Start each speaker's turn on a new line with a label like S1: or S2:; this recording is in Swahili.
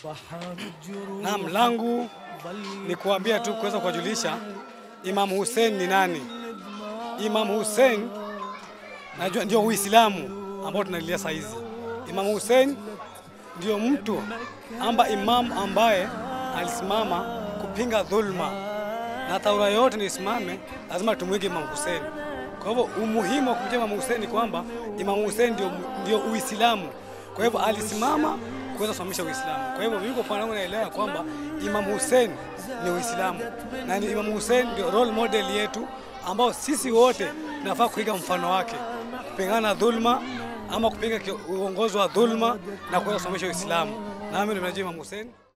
S1: Naam, langu ni kuambia tu kuweza kuwajulisha Imam Hussein ni nani. Imam Hussein najua ndio Uislamu ambao tunalilia saa hizi. Imam Hussein ndio mtu amba imam ambaye alisimama kupinga dhulma, na taura yote ni isimame, lazima tumwige Imam Hussein. Kwa hivyo umuhimu wa kumjia Imam Hussein ni kwamba Imam Hussein ndio, ndio Uislamu. Kwa hivyo alisimama kuweza kusimamisha Uislamu. Kwa hivyo mimi kwa upande wangu naelewa kwamba Imam Hussein ni Uislamu na ni Imam Hussein ndio role model yetu ambao sisi wote tunafaa kuiga mfano wake, kupingana na dhulma ama kupinga kio- uongozi wa dhulma na kuweza kusimamisha Uislamu. Nami ndio najua Imam Hussein